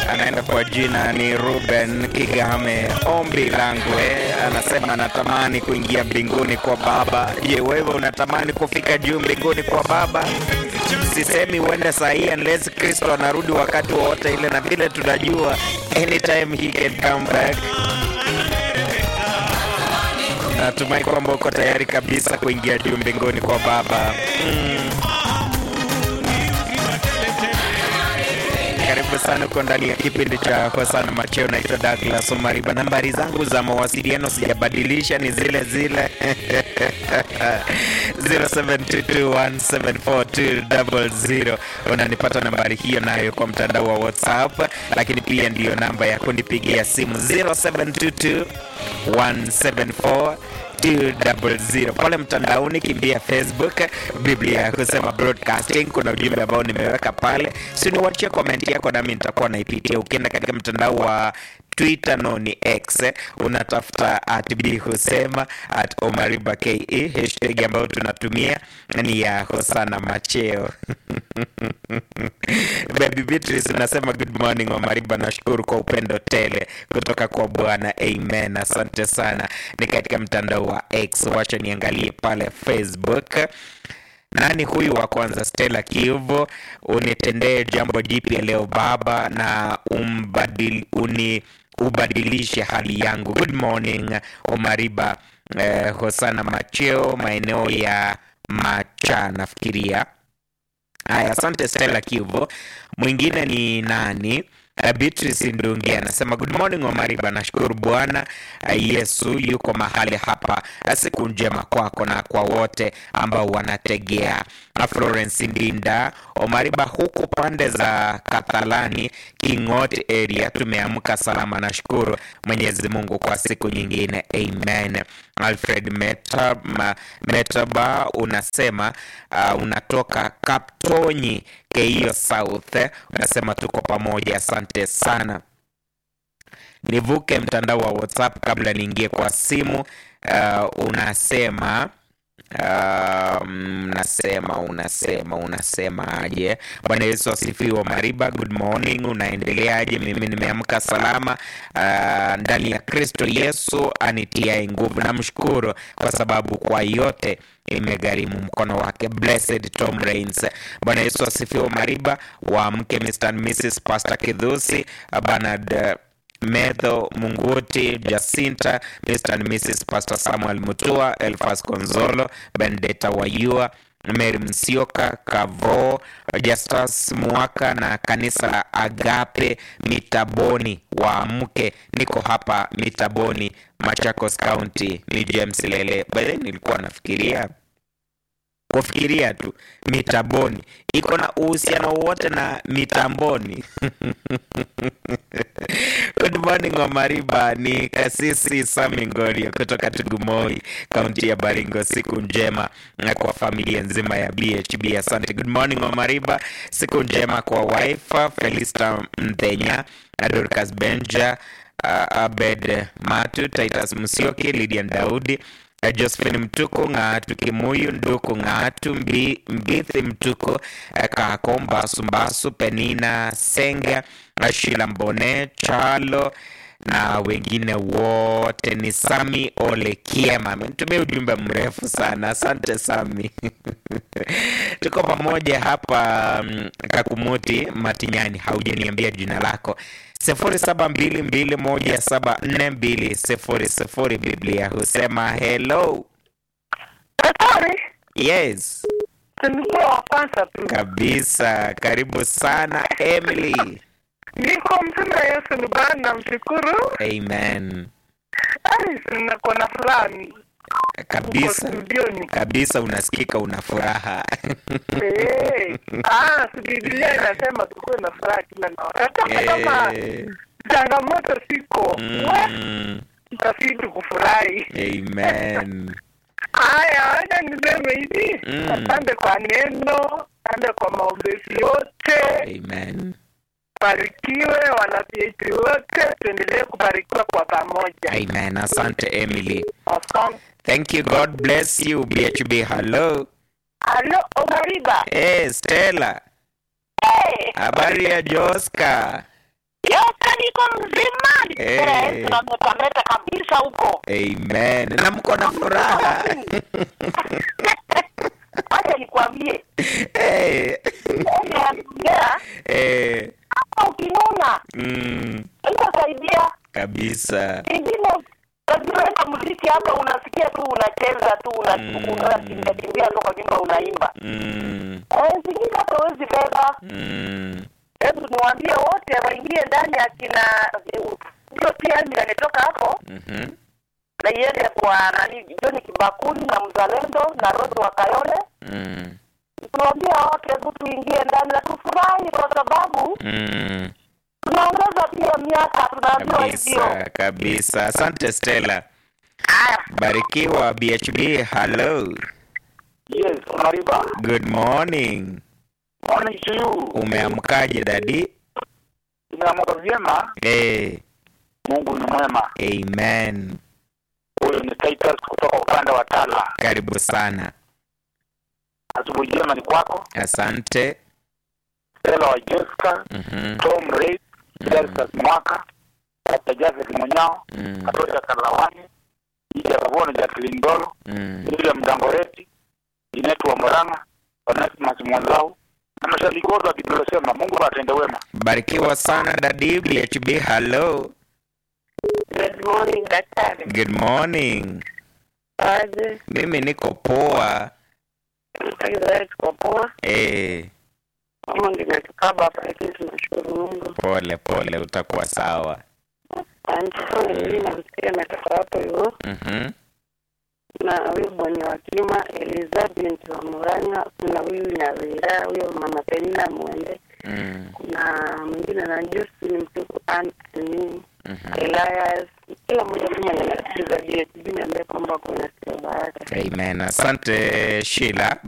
anaenda kwa jina ni Ruben Kigame. Ombi langu eh, anasema anatamani kuingia mbinguni kwa Baba. Je, wewe unatamani kufika juu mbinguni kwa Baba? Sisemi uende saa hii unless Kristo anarudi wakati wowote ile, na vile tunajua anytime he can come back. Natumai kwamba uko tayari kabisa kuingia juu mbinguni kwa Baba. Mm. Karibu sana uko ndani ya kipindi cha Hosana Macheo. Naitwa Douglas Omariba. Nambari zangu za mawasiliano sijabadilisha, ni zile zile 0722174200. Unanipata nambari hiyo nayo kwa mtandao wa WhatsApp, lakini pia ndiyo namba ya kunipigia simu 0722 174 200 pale mtandaoni, kimbia Facebook, Biblia ya kusema broadcasting. Kuna ujumbe ambao nimeweka pale, si niwachie komenti yako nami nitakuwa naipitia. Ukienda katika mtandao wa Twitter no ni X, unatafuta at b husema at omariba ke, hashtag ambayo tunatumia ni ya Hosana Macheo. Baby Beatrice unasema good morning Omariba, nashukuru kwa upendo tele kutoka kwa Bwana, amen. Asante sana. Ni katika mtandao wa X, wacha niangalie pale Facebook. Nani huyu wa kwanza? Stella Kiuvo, unitendee jambo jipya leo Baba, na umbadil, uni ubadilishe hali yangu. Good morning Omariba. Eh, Hosana Macheo, maeneo ya Macha nafikiria. Haya, asante Stella Kiuvo. Mwingine ni nani? Uh, Beatrice Ndungi anasema good morning Omariba, nashukuru Bwana uh, Yesu yuko mahali hapa. Uh, siku njema kwako na kwa wote ambao wanategea. Uh, Florence Ndinda Omariba, huku pande za Kathalani Kingot area tumeamka salama, nashukuru Mwenyezi Mungu kwa siku nyingine, amen. Alfred Meta, ma, Metaba unasema uh, unatoka Kaptonyi Keio South, unasema tuko pamoja, asante sana. Nivuke mtandao wa WhatsApp kabla niingie kwa simu. Uh, unasema Uh, unasema unasema unasema aje? Bwana Yesu asifiwe. Mariba, good morning, unaendeleaje? Mimi nimeamka salama uh, ndani ya Kristo Yesu anitiaye nguvu. Namshukuru kwa sababu kwa yote imegharimu mkono wake. Blessed Tom Rains. Bwana Yesu asifiwe. Mariba, waamke Mr. and Mrs. Pastor Kidhusi, Bernard uh, Medho Munguti, Jacinta, Mr. and Mrs. Pastor Samuel Mutua, Elfas Konzolo, Bendeta Wayua, Mary Msioka, Kavo, Justus Mwaka na kanisa la Agape Mitaboni. Waamke, niko hapa Mitaboni, Machakos County. Ni James Lele. Baadaye nilikuwa nafikiria kufikiria tu mitaboni iko na uhusiano wote na mitamboni. Good morning Omariba, ni kasisi Sami Ngorio kutoka Tugumoi, kaunti ya Baringo. Siku njema kwa familia nzima ya BHB, asante. Good morning Omariba, siku njema kwa wife Felista Mthenya, Dorcas Benja, uh, Abed Matu, Titus Musioki, Lydian Daudi Josephine Mtuku ng'atu Kimuyu Nduku ng'atu mbi, Mbithi Mtuku Kako Mbasu Mbasu Penina Senga Shila Mbone Chalo na wengine wote. Ni Sami Ole Kiema amenitumia ujumbe mrefu sana, asante Sami. Tuko pamoja hapa mm, Kakumuti Matinyani, haujaniambia jina lako sifuri saba mbili mbili moja saba nne mbili sifuri sifuri. Biblia husema hello. Daktari, Yes, nilikuwa wa kwanza tu. kabisa. Karibu sana Emily. Niko mzima, Yesu ni Bwana, namshukuru. Amen. Ai, niko na furaha ni- huko Kabisa studioni. kabisa, unasikika una furaha Eh, ah, si Biblia inasema tukuwe na furaha kila na wakati, hata kama Eh, changamoto siko, we mm, tutazidi kufurahi. amen. Haya, wacha niseme hivi, Mm. asante kwa neno, asante kwa maombezi yote. Amen. Barikiwe wana PhD wote, tuendelee kubarikiwa kwa pamoja. Amen. Asante Emily. Asante. Thank you. God bless you. BHB. Hello. Halo, Omariba. Hey, Stella. Hey. Habari ya Joska? yote niko mzima Eh. nimetameta kabisa huko Amen. Na mko na furaha. acha nikwambie Eh. ongea Eh. hapa ukinuna Mm. itasaidia Kabisa. ingine unajiweka muziki hapa unasikia tu unacheza tu Mm. unakimbia kimbia tu kwa nyumba unaimba Mm. Eh, zingine hata huwezi beba Mm. hebu niwaambie wote waingie ndani akina hiyo pia ametoka hapo Mhm. na iende kwa nani John Kibakuli na Mzalendo na Rose wa Kayole. Mm. Tunawaambia wote hebu tuingie ndani na tufurahi, kwa sababu Mm. tunaongeza pia miaka, tunaambiwa hivyo. Kabisa, kabisa. Asante Stella. Haya, Barikiwa BHB. Hello. yes, Mariba, Good morning. morning to you. Umeamkaje dadi? Tumeamka vyema, Eh. Mungu ni mwema. Amen. Huyu ni Titus kutoka upande wa Tala. Karibu sana. Asubuhi njema ni kwako, Asante. Stella wa Jessica, Mhm. Tom Ray, Deltas Mwaka, Dr. Joseph Munyao, Mm. Katoja Kalawani, Ija Kabono, Jacqueline Ndolo, Mm. William Dangoreti, Inetu wa Moranga, Onesimus Mwanzau na mashabiki wote wa Kiblosema. Mungu atende wema. Barikiwa sana dadi BHB. Hello. Good morning daktari. Good morning. Aje, Mimi niko poa. msikilizaji, tuko poa. Eh. Mama nimetukaba hapa, lakini tunashukuru Mungu. Pole pole, utakuwa sawa. Asante sana. Mimi namsikia ametoka hapo hivyo, Mhm. na huyu bwana wa Kilima Elizabeth wa Murang'a, kuna huyu Nyawira, huyo mama Penina Mwende, Mm. kuna mwingine na Josi ni mtuku Anthony Mhm. Elias, kila mmoja kama anasikiza BHB niambie kwamba kuna sikia baraka. Amen. Asante Sheila.